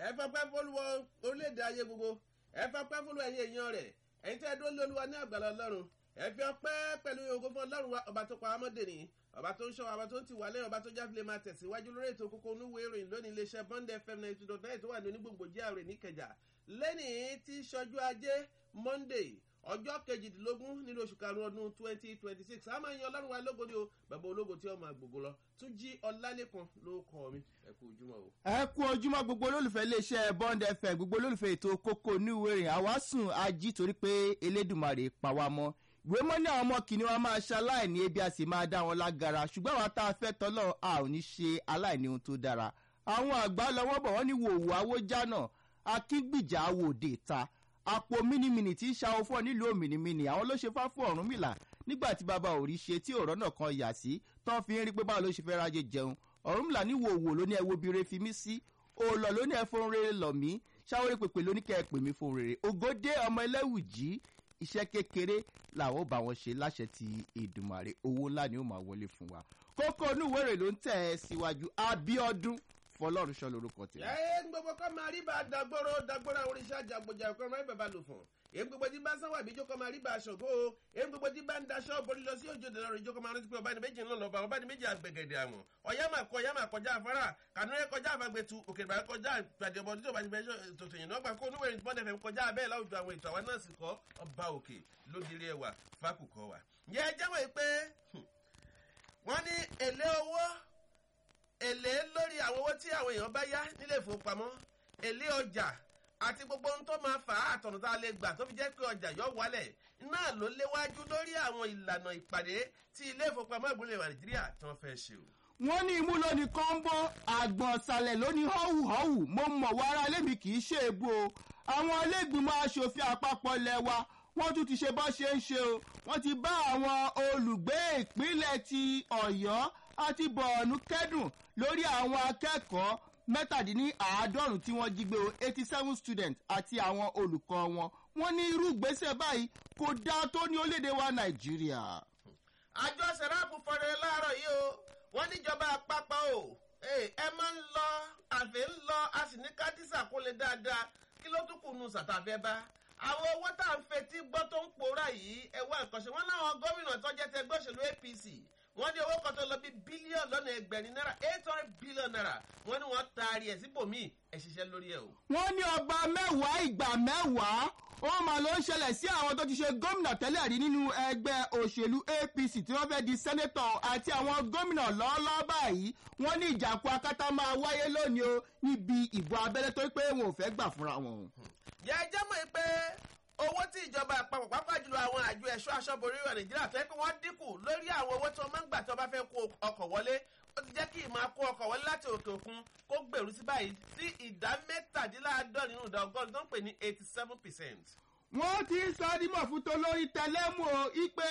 ẹ fapẹ́ fọlùwọ orílẹ̀-èdè ayé gbogbo ẹ fapẹ́ fọlùwọ ẹ̀yìn èèyàn rẹ̀ ẹ̀yin tẹ́ ẹ dúró lé olúwa ní àgbàlá ọlọ́run ẹ fi ọpẹ́ pẹ̀lú ògo fún ọlọ́run wa ọba tó pa amọ́dé ni ọba tó ń ṣọ́ ọba tó ń ti wà lẹ́yìn ọba tó jáde lè máa tẹ̀síwájú lórí ètò kókó onúwo ìròyìn lónìí iléeṣẹ́ bond fm ninety two nine tó wà ní onígbòǹgbò jíàrè níkẹjà lẹ́nìí tí ṣọjú ajé monday ọjọ́ kejìdínlógún nínú oṣù karùn-ún ọdún twenty twenty six a máa ń yan ọlọ́run wa lógo ni o bàbá ológo tí ó máa gbogbo lọ tún jí ọlálẹ́kan ló kọ́ mi ẹ kú ojúmọ́ o. ẹ kú ojúmọ́ gbogbo olólùfẹ́ iléeṣẹ́ bond fm gbogbo olólùfẹ́ ètò kókó níwèrè àwa sùn ají torí pé elédùnmarè pa wá mọ́ ìwé mọ́ ní àwọn ọmọ kìnìún wa máa ṣe aláìní ebi a sì máa dá wọn lágara ṣùgbọ́n àwa tá a fẹ́ tọ́lọ̀ a ò ní ṣe aláìní ohun tó dára àwọn àgbà lọ́wọ́ bọ̀ wọ́n ní wòwò awójánà akíngbìjà awòde ta àpò mínimìnì tí ń ṣàwọ fún ọ nílùú òmìnimìnì àwọn ló ṣe fá fún ọ̀rún mìlà nígbà tí bàbá ò rí ṣe tí ọ̀rọ̀ náà kan yà sí tán fi ń rí pé báwo ló ṣe fẹ́ rájẹ jẹun ọ̀rún mìlà ní wòwò ló ní ẹwo bire fi mí sí òòlọ̀ ló ní ẹfọn rere lọ̀ mí ṣáwórí pèpè ló ní kẹ́ ẹ pè mí fún rere ògòdè ọmọ ẹlẹ́wùjì iṣẹ́ kékeré làwọn ò bá wọn ṣe láṣẹ ti ìdùmàrè owó ńlá ni ó máa wọlé fún wa kókó onúwèrè ló ń tẹ̀ ẹ́ síwájú abiodun fọlọ́runṣọ́ lorúkọ tẹ̀. ẹ ń gbogbo kọ́ máa rí bá dagboro dagboro àwọn oríṣi àjàgbọ̀jà ọ̀kan máa ń bàbá lò fún èyí gbogbo tí bá ń sanwó àbíjó kọ́ máa rí bá aṣọ kó o èyí gbogbo tí bá ń daṣọ borí lọ sí òjò dẹ̀rọ ìjó kọ́ máa rántí pé ọba ní méjì ńlọ lọ́ba ọba ní méjì àgbẹ̀gẹ̀dẹ̀ àmọ́ ọ̀yá máa kọ ọ̀yá máa kọjá afárá kànúrẹ́ kọjá àfàgbẹ̀tù òkè bá kọjá ìpàdé ọmọ tí ó bá ti bẹ́ẹ̀ tòtò yìí nọ́gbà kó onúwèrè bọ́n fm kọjá abẹ́ láwùjọ àwọn ètò àwọn náà sì kọ́ ọba òkè lódìrí ẹwà fákùkọ wa. ǹjẹ́ ẹ jẹ́wọ́ pé wọ́n ní èlé owó èlé lórí àwọn owó tí àwọn èèyàn bá yá nílé ìfowópamọ́ èlé ọjà àti gbogbo ohun tó máa fà á àtọ̀nà tá a lè gbà tó fi jẹ́ pé ọjà yọ wálẹ̀ náà ló léwájú lórí àwọn ìlànà ìpàdé tí ilé ìfowópamọ́ ìgbìmọ̀ nàìjíríà tí wọ́n fẹ́ ṣe o. wọ́n ní imú lóní kọ́ńbó àgbọ̀nsalẹ̀ lóní họ́wùhọ́wù mo mọ̀ wára lémi kì í ṣe ègbò o àwọn iléègbìmọ̀ asòfin àpapọ̀ ilẹ̀ wa wọ́n tún ti ṣe bọ́ ṣe ń ṣe o wọ́n ti bá àwọn olùgbé ìpínlẹ̀ ti ọ̀yọ́ àti bọ̀ọ̀nù kẹ́dùn lórí àwọn akẹ́kọ̀ọ́ mẹ́tàdínláàádọ́rùn tí wọ́n jí gbé o eighty seven students àti àwọn olùkọ́ wọn wọ́n ní irú ìgbésẹ̀ báyìí kò dáa tó ní orílẹ̀-èdè wa nàìjíríà. àjọ sẹ́ráàpù fọ̀rẹ́ láàárọ̀ yìí o wọ́n níjọba àpapọ̀ o ẹ máa ń lọ àfẹ́ ń lọ a sì ní kádísà kó lè dáadáa kí ló tún kù nù sàtàfẹ́ bá àwọn owó tá à ń fetí gbọ́ tó ń pòórá yìí ẹ wá nǹkan ṣe wọ́n láwọn gómìnà tó jẹ́ tẹgbẹ́ òṣèlú apc wọ́n ní owó kan tó lọ bí bílíọ̀nù lọ́nà ẹgbẹ̀rin náírà eight hundred billion naira wọ́n ní wọ́n taari ẹ̀ síbòmíì ẹ̀ ṣiṣẹ́ lórí ẹ̀ o. wọ́n ní ọgbà mẹ́wàá ìgbà mẹ́wàá ó mà ló ń ṣẹlẹ̀ sí àwọn tó ti ṣe gómìnà tẹ́lẹ̀ rí nínú ẹgbẹ́ òṣèlú apc tí wọ́n fẹ́ di sẹ́nẹ́tọ̀ àti àwọn gómìnà lọ́ọ́lọ́ báyìí wọ́n ní ìjàkú akátá máa wáyé lónìí o níbi ìbò abẹ́lé tó pé wọn ò fẹ́ gbà fúnra wọn. yẹ ẹ jẹ́ mọ̀ pé owó tí ìjọba àpapọ̀ pápá jùlọ àwọn àjọ ẹ̀ṣọ́ aṣọ́borí ìwà nàìjíríà tó yẹ kí wọ́n dínkù lórí àwọn owó tí wọ́n máa ń gbà tí wọ́n bá fẹ́ kó ọkọ̀ wọlé ó ti jẹ́ kí ìmọ̀ kó ọkọ̀ wọlé láti òkè òkun kó gbèrú sí báyìí sí ìdá mẹ́tàdínláàádọ́rin nínú ìdá ọgọ́rùn tó ń pè ní eighty seven percent. wọ́n ti ń sọ dímọ̀ fún tolórí tẹlẹ́mù o ipe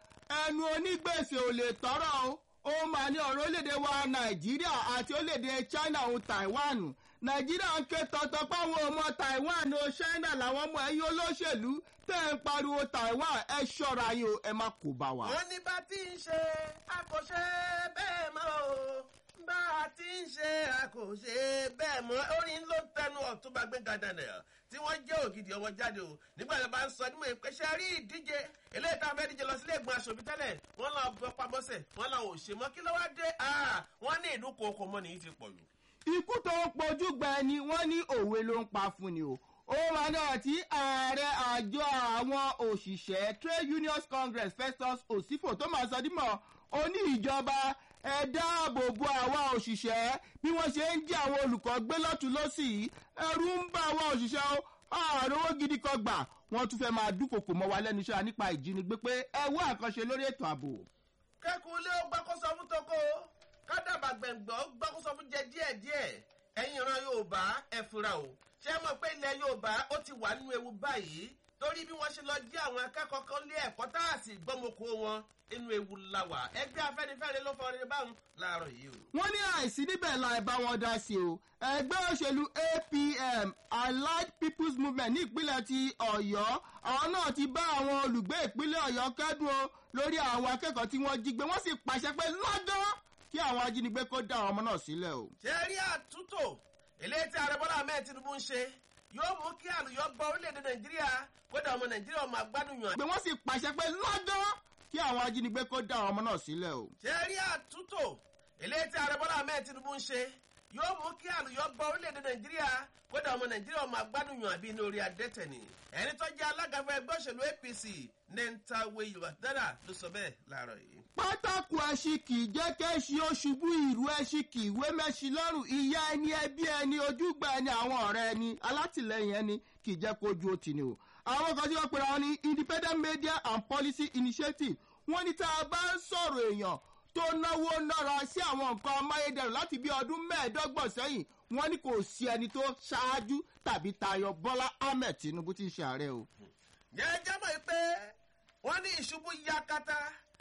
ẹnu onígbèsè ò lè tọ́rọ̀ o ó máa ní ọ̀rọ̀ orílẹ̀-èdè wa nàìjíríà àti orílẹ̀-èdè china òun taiwan nàìjíríà ń ké tọ́tọ́ páwọn ọmọ taiwan o china làwọn ọmọ ẹ̀yìn olóṣèlú tẹ́ ń pariwo taiwan ẹ ṣọ́ra yín o ẹ má kó bá wa. wọ́n ní bá ti ń ṣe àkọsẹ́ bẹ́ẹ̀ mọ́ o bá a ti ń ṣe àkọsẹ́ bẹ́ẹ̀ mọ́ orin ló ń tẹnu ọ̀túnba gbẹ̀ngàn daniel tí wọ́n jẹ́ ògidì ọmọ jáde o nígbà tí wọ́n bá ń sọ nímọ̀ ìpèsè rí ìdíje eléyìí tá a fẹ́ díje lọ sílé ìgbìmọ̀ aṣòfin tẹ́lẹ̀ wọ́n lọ bọ́ pamọ́sẹ̀ wọ́n lọ ò ṣe mọ́ kí ló wá dé wọ́n ní ìlú kòókò mọ́ nìyí ti pọ̀ jù. ikú tó ń pojú gbẹ ni wọ́n ní òwe ló ń pa fún ni o ó wà náà tí ààrẹ àjọ àwọn òṣìṣẹ́ trade unions congress festus osifo tó máa sọ dímọ̀ ó ní ìjọba ẹ dáàbò bo àwa òṣìṣẹ́ bí wọ́n ṣe ń jí àwọn olùkọ́ gbé lọ́tún lọ́sì yìí ẹrú ń bá àwọn òṣìṣẹ́ ó ààrẹ owó gidi kan gbà wọ́n tún fẹ́ máa dúnkòkò mọ́ wa lẹ́nu iṣẹ́ nípa ìjínigbé pé ẹ wá àkànṣe lórí ètò ààbò. kẹ́kùn ilé ó gbákóso fún toko kádàbà gbẹ̀ngbọ́ gbákóso fún jẹ díẹ̀díẹ̀ ẹ̀yin ìran yorùbá ẹ fura o ṣé mọ̀ pé ilẹ̀ yorùbá ó ti wà nínú ewu báyìí torí bí wọ́n ṣe lọ jí àwọn akẹ́kọ̀ọ́ kan lé ẹ̀kọ́ tá a sì gbọ́mọkọ wọn inú ewu la wà ẹgbẹ́ afẹ́nifẹ́re ló fọ ọrẹ báwọn láàárọ̀ yìí o. wọ́n ní àìsí níbẹ̀ la ẹ̀ bá wọn dá sí o ẹgbẹ́ òṣèlú apm allied people's movement ní ìpínlẹ̀ ti ọ̀yọ́ àwọn náà ti bá àwọn olùgbé ìpínlẹ̀ ọ̀yọ́ kẹ́dùn o lórí àwọn akẹ́kọ̀ọ́ tí wọ́n jí gbé wọ́n sì pàṣẹ pé lọ́dọ́ kí àwọn ajínigbé kó dá àwọn ọmọ náà sílẹ̀ o. ṣe rí àtúntò eléyìí tí ààrẹ bọ́lá ahmed tinubu ń ṣe yóò mú kí àlùyọ gbọ́ orílẹ̀-èdè nàìjíríà kódà ọmọ nàìjíríà ọmọ agbádùnyàn. pé wọ́n sì pàṣẹ pé lọ́dọ́ kí àwọn ajínigbé kó dá àwọn ọmọ náà sílẹ̀ o. ṣe rí àtúntò eléyìí tí ààrẹ bọ́lá ahmed tinubu ń ṣe yóò mú kí àlùyọ gbọ́ orílẹ̀-èdè nàìjíríà kódà ọmọ nàìjíríà ọmọ agbádùnyàn àbí inú orí adẹ́tẹ̀ ni ẹni tó jẹ́ alága fún ẹgbẹ́ òṣèlú apc nentawe yorùbá ló sọ bẹ́ẹ̀ láàárọ̀ yìí. pátákó ẹṣin kì í jẹ́ kẹ́ṣin ó ṣubú ìrú ẹṣin kì í wé mẹ́ṣin lọ́rùn ìyá ẹni ẹbí ẹni ojúgbà ẹni àwọn ọ̀rẹ́ ẹni alátìlẹyìn ẹni kì í jẹ́ kó ju òtì ni o. àwọn kan tí wọ́n pera wọn ní independent media and policy initiative wọ́n ní tá a bá ń sọ̀rọ̀ èèyàn tó náwó nára sí àwọn nǹkan amáyédẹrùn láti bí ọdún mẹ́ẹ̀ẹ́dọ́gbọ̀n sẹ́yìn wọ́n ní kò sí ẹni tó ṣáájú tàbí tayọ bọ́lá ahmed tinubu tí ń ṣe ààrẹ o. jẹ́jẹ́ mọ̀ pé wọ́n ní ìṣubú yakata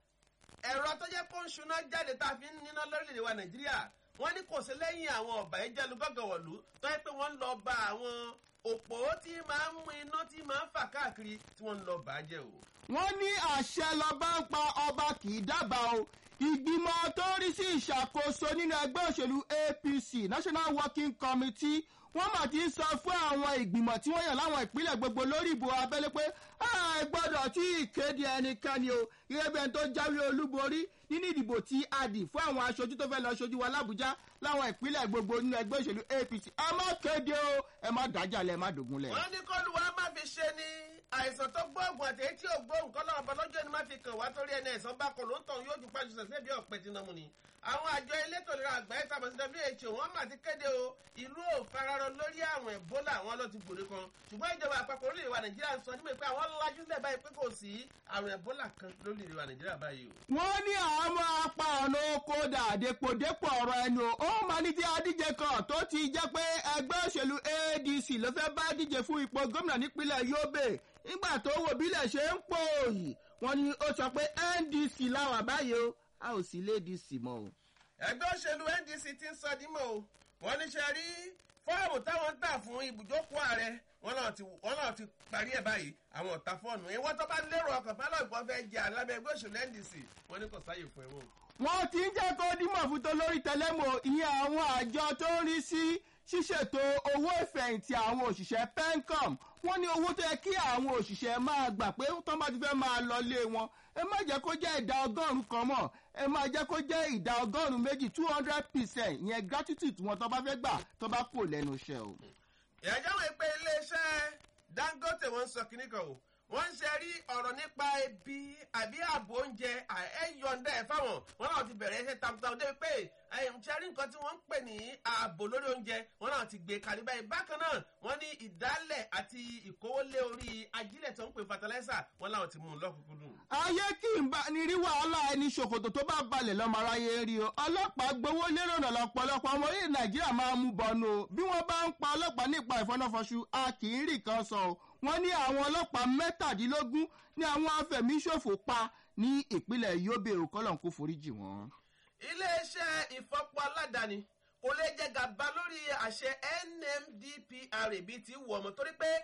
ẹ̀rọ tó jẹ́ kó ń ṣúná jáde tá a fi ń níná lórílẹ̀‐èdè wa nàìjíríà wọ́n ní kò sí lẹ́yìn àwọn ọ̀bà ẹ̀jẹ̀lu gọ́gọ̀wọ̀lú tó yẹ pé wọ́n ń lọ ba àwọn òpó tí máa ń mú iná tí máa ń fà káàkiri tí wọ́n ń lọ bà á jẹ́ o. wọ́n ní àṣẹ lọ́ba ń pa ọba kì í dábàá o ìgbìmọ̀ tó ń rí sí ìṣàkóso nínú ẹgbẹ́ òṣèlú apc national working committee wọ́n mà ti sọ fún àwọn ìgbìmọ̀ tí wọ́n yàn láwọn ìpínlẹ̀ gbogbo lórí ìbò abẹ́lé pé ẹ gbọ́dọ̀ tí ìkéde ẹnikẹ́ni o gẹ́gẹ́ bí ẹni tó jáwé olúborí nínú ìdìbò tí a dì fún àwọn aṣojú tó fẹ́ lọ ṣojú wa lábújá láwọn ìpínlẹ̀ gbogbo nínú ẹgbẹ́ òṣèlú apc ẹ má kéde o ẹ má dájàlẹ̀ ẹ má dògúnlẹ̀. wọ́n ní kọ́lùwà má fi ṣe ni àìsàn tó gbóògùn àti èyí tí ò gbóògùn kọ́ lọ́wọ́ bọ́lọ́jọ́ ni má fi kàn wá torí ẹni ẹ̀sán bá kọ̀ ló ń tàn yóò ju pàṣẹ sẹ́sẹ́ bí ọ̀pẹ tí nàmú ni. àwọn àjọ elétò ìlera àgbáyé tàbí sí who wọ́n mà ti kéde o ìlú ò fararọ lórí àwọn ebola àwọn ló ti gbòde kan ṣùgbọ́n ìjọba àpapọ̀ orílẹ̀ wa nàìjíríà ń sọ nígbà pé àwọn lajú lẹ̀ báyìí pé kò sí àrùn ebola kan lórílẹ̀ wa nàìjíríà báyìí o. wọ́n ní àwọn apá ọ̀nà oko dà dépòdépò ọ̀rọ̀ ẹnu ó máa ní tí adíje kan tó ti jẹ́ pé ẹgbẹ́ òṣèlú adc ló fẹ́ bá díje fún ipò gómìnà nípínlẹ̀ yobe nígbà tó wò bílẹ̀ ṣe ń pò yìí wọ́n ní ó sọ pé ndc láwà báyìí o a ò sí lé dc mọ́ o. ẹgbẹ́ òṣèlú ndc ti ń sọ dímọ̀ o wọ́n ní ṣe rí fọ́ọ̀mù táwọn ń tà fún ibùjókòó ààrẹ wọn náà ti wọn náà ti parí ẹ̀ báyìí àwọn ọ̀tá fọ́ọ̀nù ìwọ́n tó bá lérò ọkàn bá lọ́ọ̀ ìbọn fẹ́ jẹ alábẹ́ ẹgbẹ́ òṣèlú ndc wọ́n ní kò sáyè fún ẹ̀wọ̀n. wọ́n ti ń jẹ́ kó dímọ̀ fún tó lórí tẹlẹ́mọ̀ ìyẹn àwọn àjọ tó ń rí sí ṣíṣètò owó ìfẹ̀yìntì àwọn òṣìṣẹ́ pencom wọ́n ní owó tó yẹ kí àwọn òṣìṣẹ́ máa gbà pé tó bá ti fẹ́ máa lọ lé wọn ẹ má jẹ́ kó jẹ́ ìdá ọgọ́rùn-ún kan mọ̀ ẹ má jẹ́ kó jẹ́ ìdá ọgọ́rùn-ún méjì two hundred percent ìyẹn gratitude wọn tó bá fẹ́ gbà tó bá kò lẹ́nu iṣẹ́ o. ìyájọ́ wọn pé iléeṣẹ́ dangote wọn sọ kínní kan o wọ́n ń ṣe rí ọ̀rọ̀ nípa ebi àbí ààbò oúnjẹ ẹ̀yọ̀ǹda ẹ̀ fáwọn wọn náà ti bẹ̀rẹ̀ iṣẹ́ takuntakun débi pé ṣe rí nǹkan tí wọ́n ń pè ní ààbò lórí oúnjẹ wọn náà ti gbé kalẹ̀ báyìí bákan náà wọ́n ní ìdálẹ̀ àti ìkówólé orí ajílẹ̀ tó ń pè fatalaisa wọn làwọn ti mú un lọ́kùnkúndùn. ayé kì í bá ní rí wàhálà ẹni ṣòkòtò tó bá balẹ̀ lọ́mọ aráyé rí o ọlọ́pàá gbowó lérò náà lọ́pọ̀lọpọ̀ ọmọ orílẹ̀ nàìjíríà máa mú bọ́nu o bí wọ́n bá ń pa ọlọ́pàá nípa ìfọ́nàfọ́sù a kì í rí kan sọ o wọ́n ní àwọn ọlọ́pàá mẹ́tàdínlógún ní àwọn afẹ̀míṣòfò pa ní ìpínlẹ̀ yobe òkọ́lọ̀ kó foríjì wọ́n. iléeṣẹ́ ìfọpọ̀ aládàáni kò lè jẹ gàba lórí àṣẹ nmdpr bíi ti wù ọmọ torí pé